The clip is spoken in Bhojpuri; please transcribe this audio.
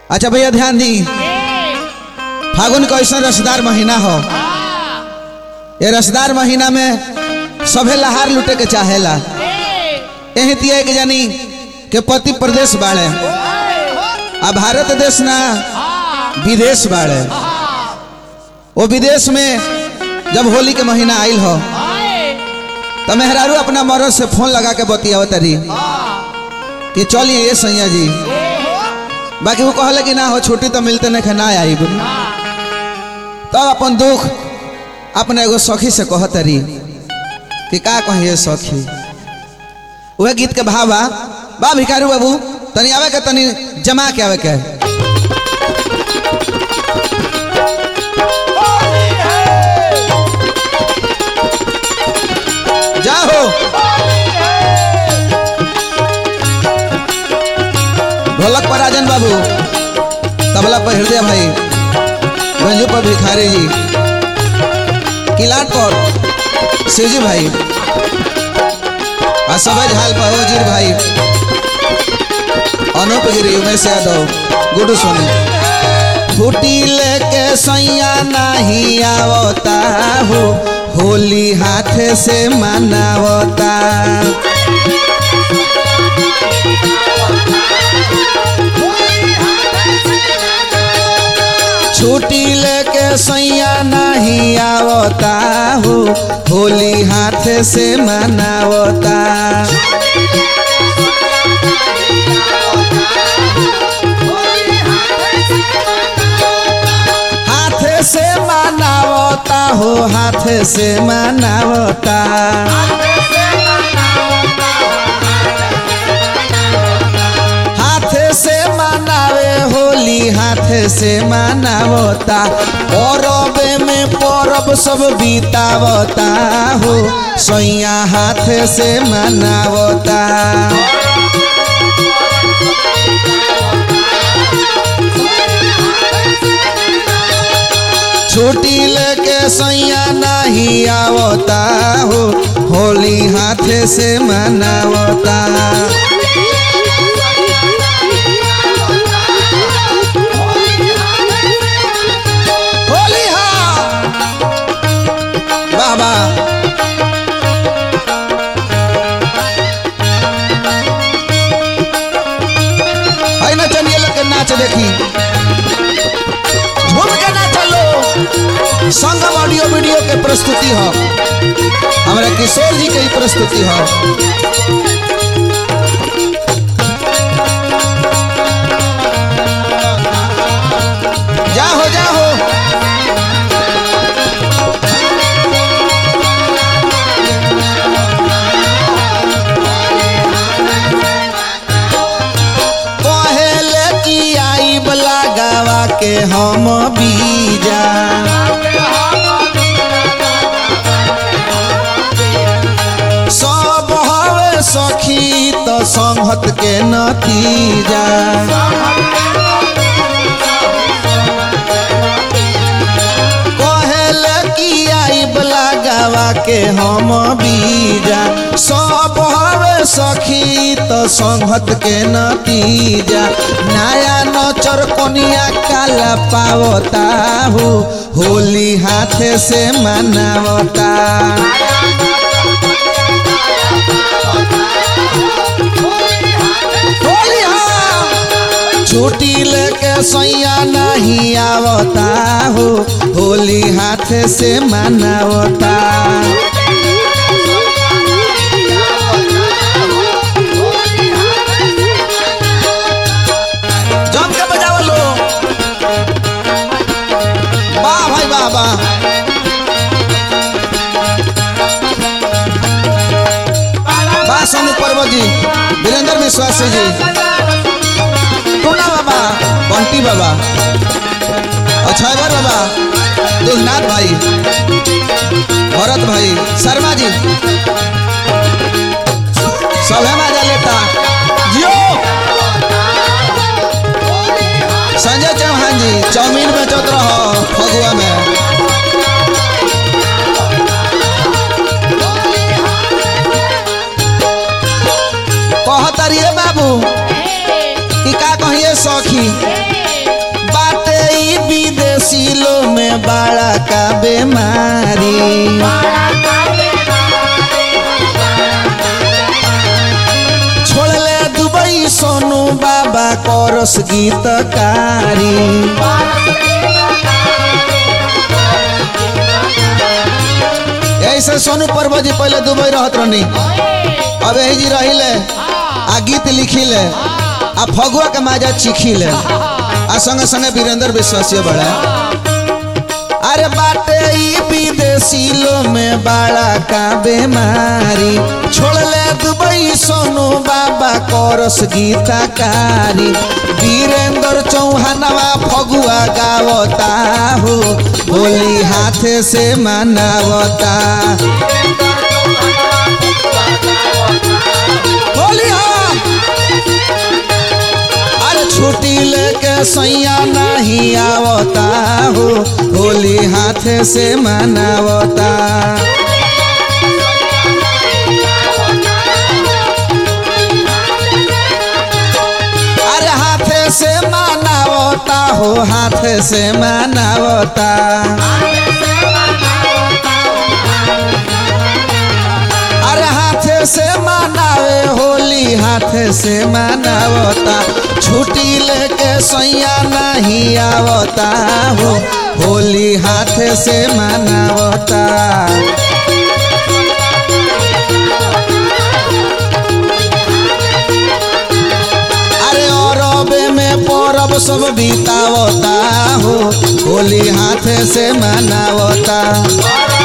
अच्छा भैया ध्यान दी फागुन का ऐसा रसदार महीना हो ये रसदार महीना में सभे लहार लुटे के चाहेला यही तिया के जानी के पति प्रदेश बाड़े आ भारत देश ना विदेश बाड़े वो विदेश में जब होली के महीना आइल हो तो मेहरारू अपना मरद से फोन लगा के बतियाव तरी कि चलिए ये सैया जी बाकी वो कहले कि ना हो छुट्टी तो मिलते नहीं ना आई तो अपन दुख अपने एगो सखी से कह तरी कि का कहिए सखी वह गीत के भाव बा बा भिखारू बाबू तनी आवे के तनी जमा के आवे के जाओ ढोलक पर राजन बाबू तबला पर हृदय भाई गंजू पर भिखारी जी किलाट पर शिवजी भाई और सबज हाल पर वजीर भाई अनूप गिरी उमेश यादव गुडू सोनी फूटी लेके सैया नहीं आवता हो होली हाथ से मनावता छुट्टी लेके सैया नहीं आवता हो होली हाथ से मनावता हाथ से मनावता हो हाथ से मनावता हाथ से मनावे होली हाथ से मनावता परबे में परब सब बीतावता हो सैया हाथ से मनावता छुट्टी लेके सैया नहीं आवता हो होली हाथ से मनावता होली हा बाबा है ना चलिए लोग के नाच देखी झूम के ना चलो संगम ऑडियो वीडियो के प्रस्तुति हो हमारे किशोर जी के ही प्रस्तुति हो जाहो जाहो पहले की आई बला गावा के हम बीजा सब हवे सखी तो संगत के नतीजा कहले की आई बला गावा के हम बीजा सब हवे सखी तो संगत के नतीजा नया नचर कोनिया काला पावता हो होली हाथ से मनावता होली हाँ। छुट्टी लेके सैया नहीं आवता हो होली हाथ से मनावता जम के बजाओ लो वाह भाई वाह वाह वाह सोनू पर्वत जी वीरेंद्र विश्वास जी टूना बाबा बंटी बाबा अक्षयवर बाबा दुलनाथ भाई भरत भाई शर्मा जी सभे मजा लेता जियो संजय चौहान जी चाउमीन बेचत रहो फगुआ में कहतरिए बाबू कि का कहिए सखी विदेशी लो में बड़ा का बीमारी छोड़ले दुबई सोनू बाबा करस गीतकारी ऐसे सोनू पर्व जी पहले दुबई रहत रहनी अब यही जी रहिले आ गीत लिखिले आ फगुआ के माजा चिखिले आ संगे संगे वीरेंद्र विश्वासीय बड़ा अरे बाटे ई विदेशी लो में बड़ा का बीमारी छोड़ले दुबई सोनू बाबा करस गीतकारी वीरेंद्र चौहानवा फगुआ गावता हो होली हाथ से मनावता होली हाँ अरे छुट्टी लेके सैया नहीं आवता हो होली हाथ से मनावता अरे हाथ से मनावता हो हाथ से मनावता अरे हाथ से मनावे होली हाथ से मनावता छुट्टी लेके सैया नहीं आवता हो होली हाथ से मनावता अरे अरबे में परब सब बितावता हो होली हाथ से मनावता